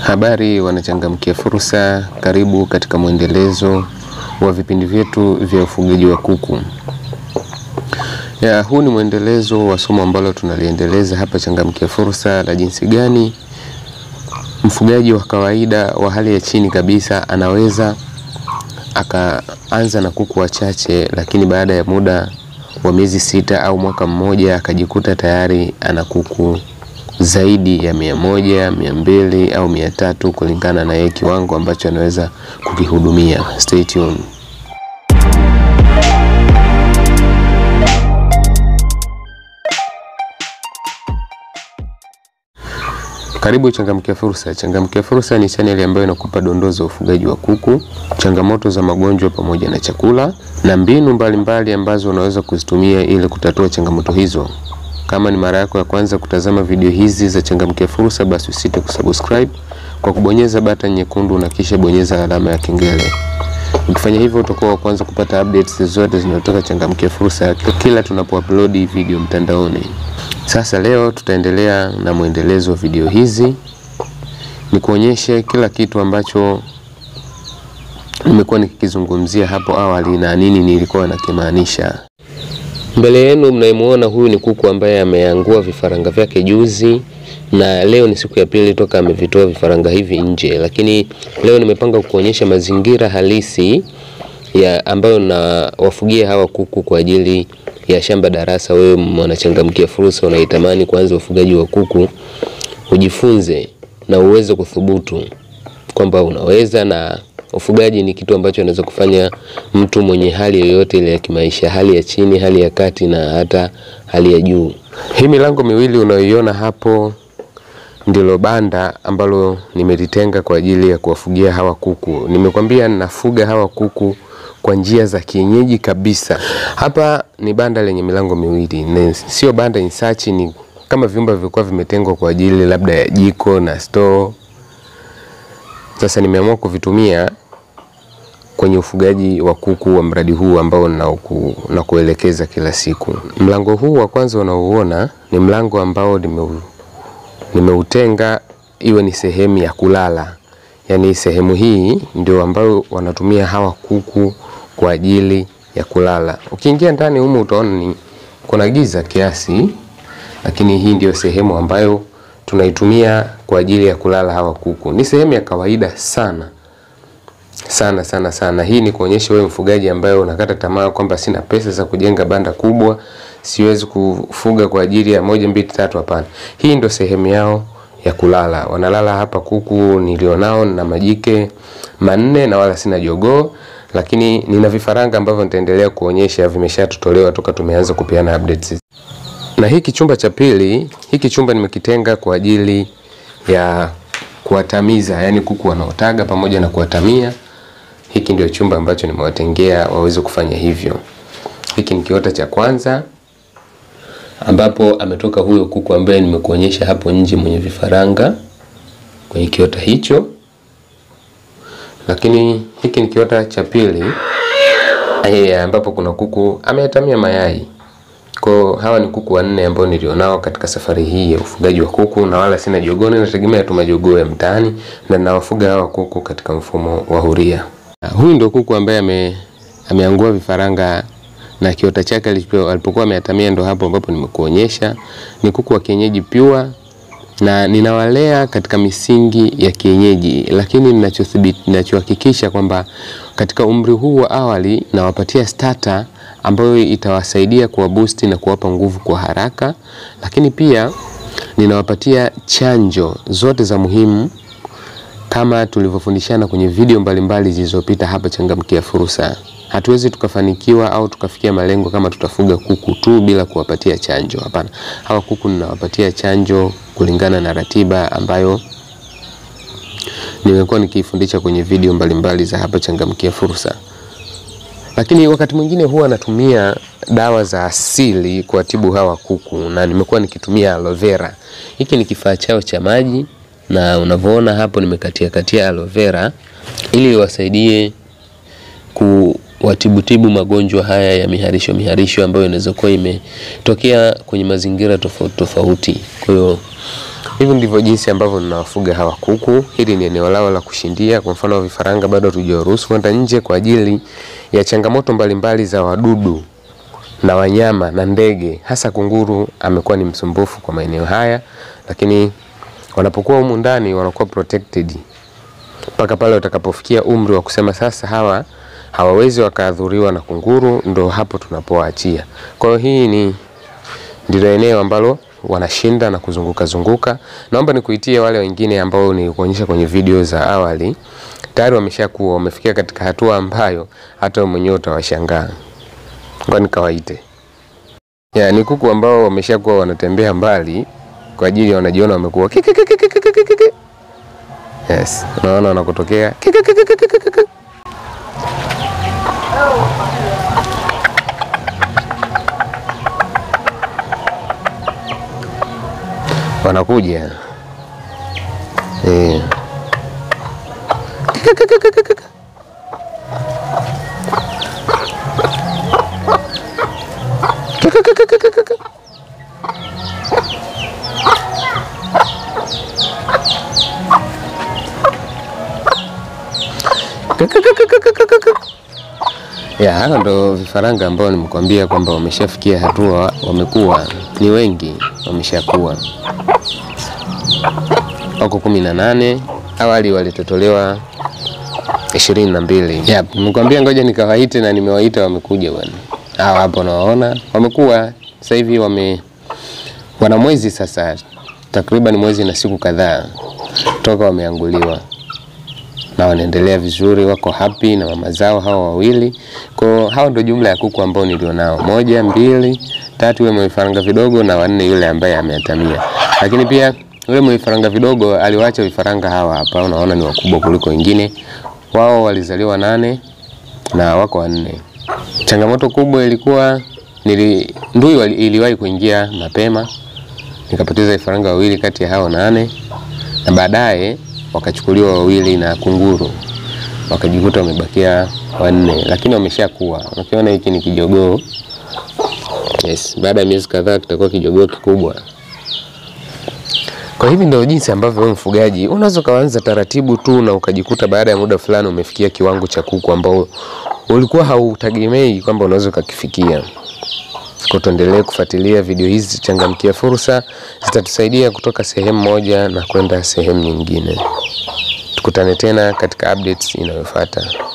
Habari wanachangamkia fursa, karibu katika mwendelezo wa vipindi vyetu vya ufugaji wa kuku. Ya, huu ni mwendelezo wa somo ambalo tunaliendeleza hapa Changamkia Fursa la jinsi gani mfugaji wa kawaida wa hali ya chini kabisa anaweza akaanza na kuku wachache, lakini baada ya muda wa miezi sita au mwaka mmoja akajikuta tayari ana kuku zaidi ya mia moja, mia mbili au mia tatu kulingana na yeye kiwango ambacho anaweza kukihudumia. Stay tuned. Karibu Changamkia Fursa. Changamkia Fursa ni chaneli ambayo inakupa dondoo za ufugaji wa kuku, changamoto za magonjwa pamoja na chakula na mbinu mbalimbali mbali ambazo unaweza kuzitumia ili kutatua changamoto hizo. Kama ni mara yako ya kwanza kutazama video hizi za Changamkia Fursa, basi usite kusubscribe kwa kubonyeza button nyekundu na kisha bonyeza alama ya kengele. Ukifanya hivyo utakuwa wa kwanza kupata updates zote zinazotoka Changamkia Fursa kila tunapoupload video mtandaoni. Sasa leo tutaendelea na mwendelezo wa video hizi, ni kuonyeshe kila kitu ambacho nimekuwa nikikizungumzia hapo awali na nini nilikuwa nakimaanisha. Mbele yenu mnaimuona huyu ni kuku ambaye ameangua vifaranga vyake juzi, na leo ni siku ya pili toka amevitoa vifaranga hivi nje, lakini leo nimepanga kuonyesha mazingira halisi ya ambayo na wafugia hawa kuku kwa ajili ya shamba darasa. Wewe mwanachangamkia fursa, unaitamani kuanza ufugaji wa kuku, ujifunze na uweze kuthubutu kwamba unaweza, na ufugaji ni kitu ambacho anaweza kufanya mtu mwenye hali yoyote ile ya kimaisha, hali ya chini, hali ya kati na hata hali ya juu. Hii milango miwili unayoiona hapo ndilo banda ambalo nimelitenga kwa ajili ya kuwafugia hawa kuku. Nimekwambia ninafuga hawa kuku kwa njia za kienyeji kabisa. Hapa ni banda lenye milango miwili, ni sio banda insachi, ni kama vyumba vilikuwa vimetengwa kwa ajili labda ya jiko na store. Sasa nimeamua kuvitumia kwenye ufugaji wa kuku wa mradi huu ambao na kuelekeza kila siku. Mlango huu wa kwanza unaouona ni mlango ambao nimeutenga iwe ni sehemu ya kulala, yaani sehemu hii ndio ambayo wanatumia hawa kuku kwa ajili ya kulala. Ukiingia ndani humu utaona ni kuna giza kiasi, lakini hii ndio sehemu ambayo tunaitumia kwa ajili ya kulala hawa kuku. Ni sehemu ya kawaida sana sana sana sana. Hii ni kuonyesha wewe mfugaji ambaye unakata tamaa kwamba sina pesa za kujenga banda kubwa, siwezi kufuga kwa ajili ya moja mbili tatu. Hapana, hii ndio sehemu yao ya kulala. Wanalala hapa kuku nilionao na majike manne na wala sina jogoo lakini nina vifaranga ambavyo nitaendelea kuonyesha vimeshatotolewa toka tumeanza kupeana updates. Na hiki chumba cha pili, hiki chumba nimekitenga kwa ajili ya kuwatamiza, yani kuku wanaotaga pamoja na kuwatamia. Hiki ndio chumba ambacho nimewatengea waweze kufanya hivyo. Hiki ni kiota cha kwanza ambapo ametoka huyo kuku ambaye nimekuonyesha hapo nje mwenye vifaranga kwenye kiota hicho lakini hiki ni kiota cha pili ambapo kuna kuku ameatamia mayai. Kwa hawa ni kuku wanne ambao nilionao katika safari hii ya ufugaji wa kuku, na wala sina jogoo, nategemea tu majogoo ya mtaani, na nawafuga hawa kuku katika mfumo wa huria. Huyu ndio kuku ambaye ame, ameangua vifaranga na kiota chake alipokuwa ameatamia, ndo hapo ambapo nimekuonyesha. Ni kuku wa kienyeji pure na ninawalea katika misingi ya kienyeji, lakini ninachohakikisha kwamba katika umri huu wa awali nawapatia starter ambayo itawasaidia kuwa boost na kuwapa nguvu kwa haraka, lakini pia ninawapatia chanjo zote za muhimu kama tulivyofundishana kwenye video mbalimbali zilizopita hapa Changamkia Fursa. Hatuwezi tukafanikiwa au tukafikia malengo kama tutafuga kuku tu bila kuwapatia chanjo. Hapana, hawa kuku ninawapatia chanjo kulingana na ratiba ambayo nimekuwa nikifundisha kwenye video mbalimbali za hapa Changamkia Fursa. Lakini wakati mwingine huwa natumia dawa za asili kuwatibu hawa kuku, na nimekuwa nikitumia aloe vera. Hiki ni kifaa chao cha maji, na unavyoona hapo nimekatia katia aloe vera ili wasaidie ku watibutibu magonjwa haya ya miharisho miharisho ambayo inaweza kuwa imetokea kwenye mazingira tofauti tofauti. Kwa hiyo Hivi ndivyo jinsi ambavyo ninawafuga hawa kuku. Hili ni eneo lao la kushindia. Kwa mfano vifaranga bado hatujawaruhusu kwenda nje kwa ajili ya changamoto mbalimbali za wadudu na wanyama na ndege, hasa kunguru amekuwa ni msumbufu kwa maeneo haya, lakini wanapokuwa humu ndani wanakuwa protected mpaka pale watakapofikia umri wa kusema sasa hawa hawawezi wakaadhuriwa na kunguru, ndo hapo tunapowaachia. Kwa hiyo hii ni ndilo eneo ambalo wanashinda na kuzunguka zunguka. Naomba nikuitie wale wengine ambao nilikuonyesha kwenye video za awali, tayari wameshakuwa wamefikia katika hatua ambayo hata wewe mwenyewe utawashangaa. Ngoja nikawaite. Ya, ni kuku ambao wameshakuwa wanatembea mbali kwa ajili ya wanajiona wamekuwa kiki kiki kiki kiki kiki. Yes, unaona wanakotokea kiki kiki kiki kiki kiki. Wanakuja eh. Kiki kiki kiki kiki. Kiki kiki kiki kiki. Ya, hao ndo vifaranga ambao nimekwambia kwamba wameshafikia hatua, wamekuwa ni wengi, wameshakuwa wako kumi na nane. Awali walitotolewa ishirini na mbili. Yep, nimekwambia ngoja nikawaite na nimewaita, wamekuja bwana. Hawa hapo nawaona wamekuwa sasa hivi wame wana mwezi sasa, takriban mwezi na siku kadhaa toka wameanguliwa na wanaendelea vizuri, wako happy na mama zao hao wawili. Kwa hao ndio jumla ya kuku ambao nilionao, moja, mbili, tatu, yule mwenye vifaranga vidogo na wanne yule ambaye ameatamia. Lakini pia yule mwenye vifaranga vidogo aliwaacha vifaranga hawa hapa, unaona ni wakubwa kuliko wengine. Wao walizaliwa nane na wako wanne. Changamoto kubwa ilikuwa nili ndui wali- iliwahi kuingia mapema, nikapoteza vifaranga wawili kati ya hao nane na baadaye wakachukuliwa wawili na kunguru, wakajikuta wamebakia wanne, lakini wameshakuwa. Ukiona hiki ni kijogoo. Yes, baada ya miezi kadhaa kitakuwa kijogoo kikubwa. Kwa hivi ndio jinsi ambavyo wewe mfugaji unaweza ukaanza taratibu tu na ukajikuta baada ya muda fulani umefikia kiwango cha kuku ambao ulikuwa hautegemei kwamba unaweza ukakifikia. Kwa tuendelee kufuatilia video hizi, changamkia fursa, zitatusaidia kutoka sehemu moja na kwenda sehemu nyingine. Tukutane tena katika updates inayofuata.